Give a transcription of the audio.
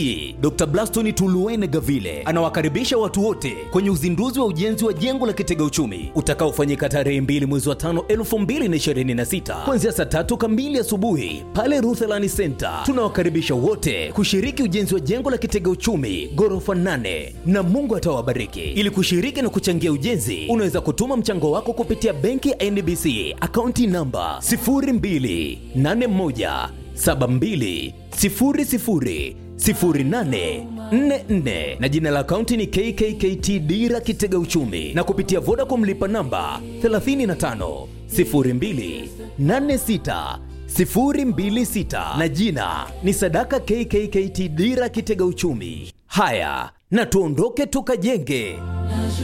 Dr. Blaston Tuluene Gavile anawakaribisha watu wote kwenye uzinduzi wa ujenzi wa jengo la kitega uchumi utakaofanyika tarehe 2 mwezi wa 5 2026 kuanzia saa tatu kamili asubuhi pale Rutherland Center. Tunawakaribisha wote kushiriki ujenzi wa jengo la kitega uchumi ghorofa 8 na Mungu atawabariki. Ili kushiriki na kuchangia ujenzi, unaweza kutuma mchango wako kupitia benki ya NBC akaunti namba 0281 72 00 0844 na jina la akaunti ni KKKT Dira Kitega Uchumi na kupitia Vodacom lipa namba 35 02 86 026 na jina ni Sadaka KKKT Dira Kitega Uchumi. Haya, na tuondoke tukajenge.